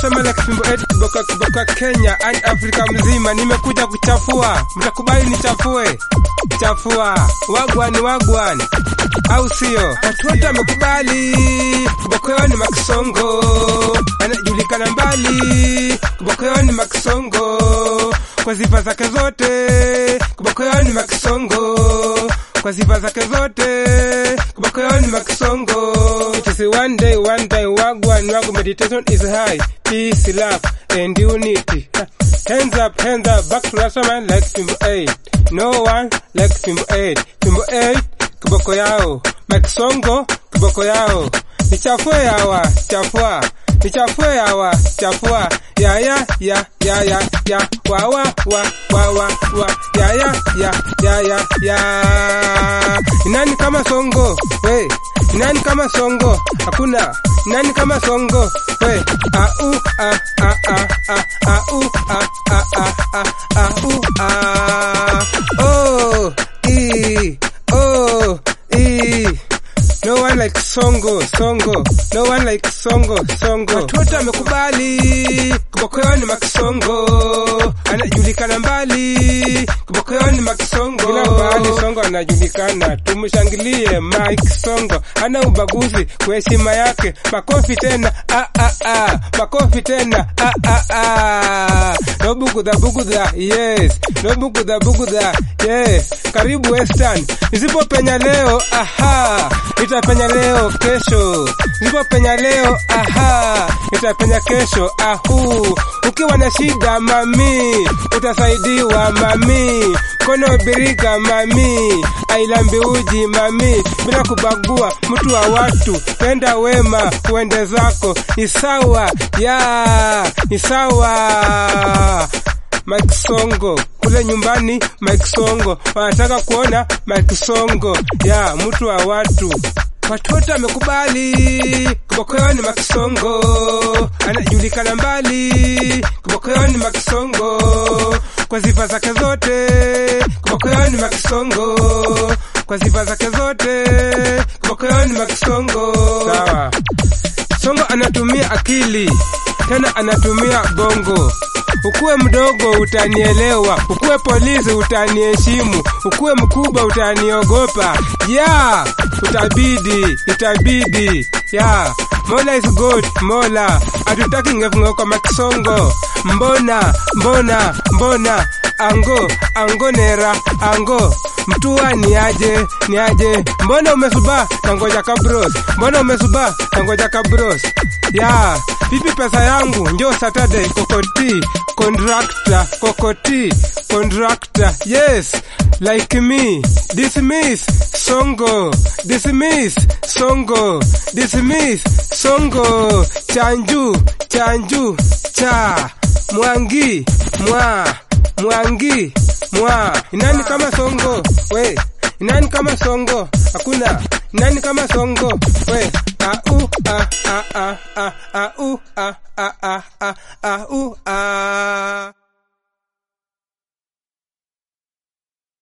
tunasema like fimbo eti kiboka kiboka Kenya and Afrika mzima, nimekuja kuchafua, mtakubali nichafue, chafua wagwan wagwan, au sio? Watu wote wamekubali Kibokoyo ni Makisongo, anajulikana mbali. Kibokoyo ni Makisongo kwa sifa zake zote. Kibokoyo ni Makisongo kwa sifa zake zote. Kibokoyo ni Makisongo. It is one day, one day, wagwan wagu meditation is high, peace, love and unity. Hands up, hands up, back to Rastaman like Fimbo 8. No one like Fimbo 8. Fimbo 8 kiboko yao Makisongo kiboko yao nichafue yawa chafua nichafue yawa chafua ya ya ya ya ya ya wa wa wa wa wa wa ya ya ya ya ya ya nani kama songo we nani kama songo hakuna nani kama songo we a u a a a a a u a a a a a u a oh e oh e No one like Songo, Songo. No one like Songo, Songo. Watu wote wamekubali Kibokoyo ni Makisongo, anajulikana mbali. Kibokoyo ni Makisongo, kila mbali Songo anajulikana. Tumshangilie Mike Songo, hana ubaguzi kwa heshima yake. Makofi tena, ah ah ah, makofi tena, ah ah ah. No bugudha bugudha, yes. No bugudha bugudha, yes. Karibu Western. Nisipopenya leo, aha nitapenya leo kesho, nipopenya leo aha, nitapenya kesho ahu. Ukiwa na shida mami, utasaidiwa mami, mkono birika mami, ailambi uji mami, bila kubagua mtu wa watu, penda wema, uende zako, ni sawa ya, ni sawa Mike Songo kule nyumbani, Mike Songo wanataka kuona Mike Songo ya mtu wa watu. Watu wote wamekubali Kibokoyo ni Makisongo, anajulikana mbali. Kibokoyo ni Makisongo kwa sifa zake zote. Kibokoyo ni Makisongo kwa sifa zake zote. Kibokoyo ni Makisongo. Sawa. Songo anatumia akili tena anatumia bongo. Ukuwe mdogo utanielewa, ukuwe polisi utaniheshimu, ukuwe mkubwa utaniogopa. Ya utabidi, itabidi ya Mola is God, Mola hatutaki ngefunga kwa Makisongo. Mbona mbona mbona ango ango nera ango mtua ni aje ni aje mbona umesuba nangoja kabros mbona umesuba nangoja kabros ya vipi pesa yangu njo Saturday kokoti contractor kokoti contractor yes like me dismiss songo dismiss songo dismiss songo chanju chanju cha mwangi mwa mwangi mwa nani kama songo we nani kama songo hakuna nani kama songo we a u a a a a a u a a